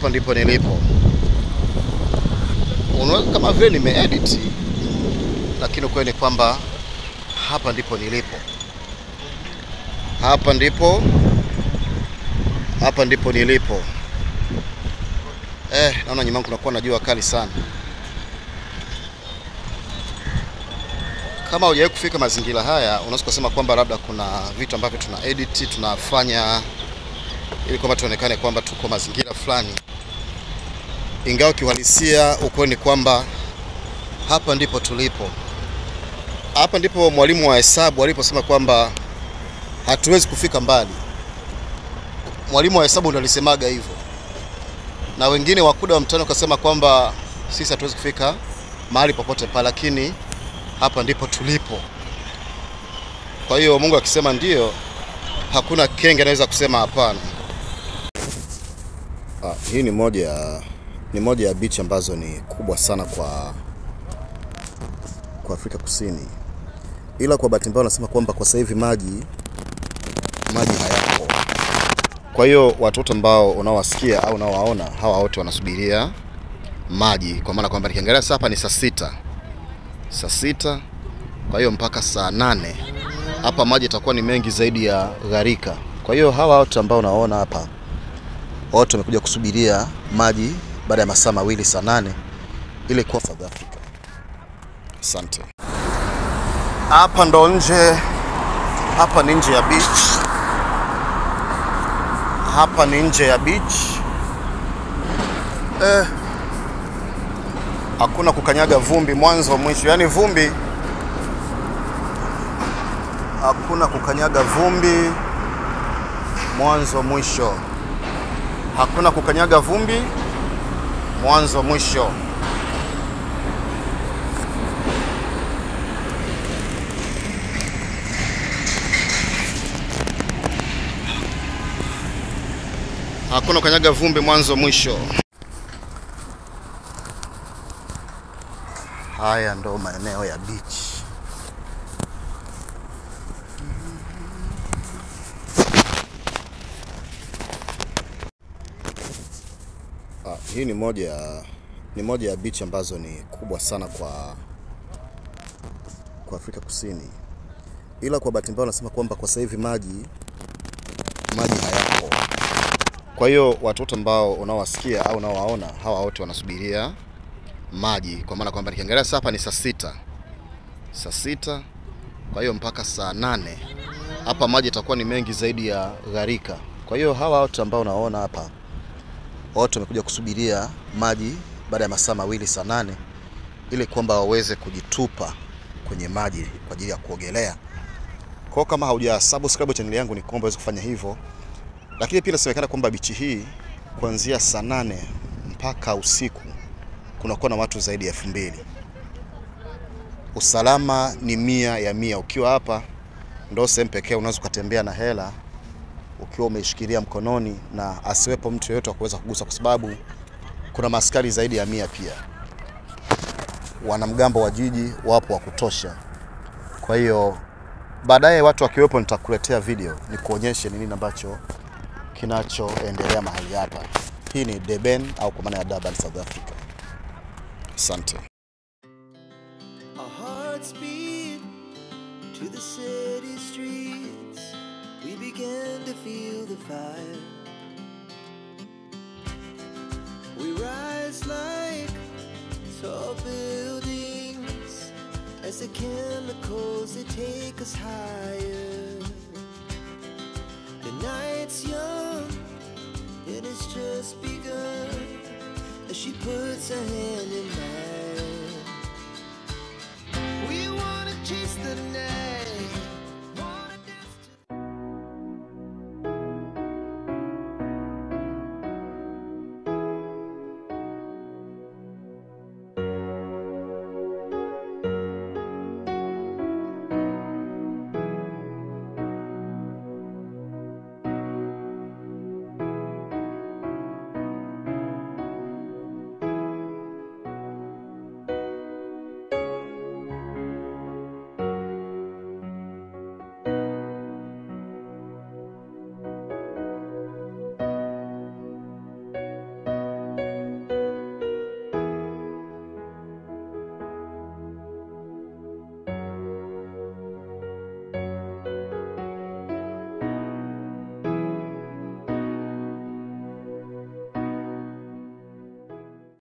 Hapa ndipo nilipo. Unaweza kama vile nimeedit, lakini ukweli ni kwamba hapa ndipo nilipo. Hapa ndipo hapa ndipo nilipo. Eh, naona nyuma yangu kunakuwa na jua kali sana. Kama hujawahi kufika mazingira haya, unaweza kusema kwamba labda kuna vitu ambavyo tuna edit tunafanya ili kwamba tuonekane kwamba tuko mazingira fulani, ingawa kiuhalisia ukweli ni kwamba hapa ndipo tulipo. Hapa ndipo mwalimu wa hesabu aliposema kwamba hatuwezi kufika mbali. Mwalimu wa hesabu ndo alisemaga hivyo, na wengine wakuda wa mtani wakasema kwamba sisi hatuwezi kufika mahali popote pale, lakini hapa ndipo tulipo. Kwa hiyo Mungu akisema ndio, hakuna kenge anaweza kusema hapana. Ah, hii ni moja ya ni moja ya beach ambazo ni kubwa sana kwa kwa Afrika Kusini, ila kwa bahati mbaya wanasema kwamba kwa sasa hivi maji maji hayapo. Kwa hiyo watoto ambao unaowasikia au unaowaona hawa wote wanasubiria maji, kwa maana kwamba nikiangalia sasa hapa ni saa sita saa sita kwa hiyo mpaka saa nane hapa maji itakuwa ni mengi zaidi ya gharika. Kwa hiyo hawa wote ambao unaona hapa wote wamekuja kusubiria maji baada ya masaa mawili saa nane ili kuwa South Africa. Asante. Hapa ndo nje, hapa ni nje ya beach, hapa ni nje ya beach eh, hakuna kukanyaga vumbi mwanzo mwisho, yaani vumbi hakuna kukanyaga vumbi mwanzo mwisho, hakuna kukanyaga vumbi mwanzo mwisho. Hakuna kukanyaga vumbi mwanzo mwisho. Haya ndo maeneo ya beach. Ah, hii ni moja ya ni moja ya beach ambazo ni kubwa sana kwa kwa Afrika Kusini, ila kwa bahati mbaya wanasema kwamba kwa sasa hivi maji maji hayapo. Kwa hiyo watoto ambao unaowasikia au unaowaona hawa wote wanasubiria maji, kwa maana kwamba nikiangalia sasa hapa ni saa sita saa sita kwa hiyo mpaka saa nane hapa maji itakuwa ni mengi zaidi ya gharika. Kwa hiyo hawa wote ambao unaona hapa wote wamekuja kusubiria maji baada ya masaa mawili saa nane ili kwamba waweze kujitupa kwenye maji kwa ajili ya kuogelea. Kwa hiyo kama hauja subscribe channel yangu, ni kuomba uweze kufanya hivyo, lakini pia inasemekana kwamba bichi hii kuanzia saa nane mpaka usiku kunakuwa na watu zaidi ya elfu mbili. Usalama ni mia ya mia. Ukiwa hapa ndo sehemu pekee unaweza ukatembea na hela ukiwa umeishikilia mkononi na asiwepo mtu yeyote wa kuweza kugusa, kwa sababu kuna maaskari zaidi ya mia. Pia wanamgambo wa jiji wapo wa kutosha. Kwa hiyo baadaye watu wakiwepo, nitakuletea video nikuonyeshe ni nini ambacho kinachoendelea mahali hapa. Hii ni Durban au kwa maana ya Durban, South Africa. Asante. Our hearts beat to the city streets. We began to feel the fire. We rise like tall buildings as the chemicals they take us higher. The night's young and it's just begun as she puts her hand in mine.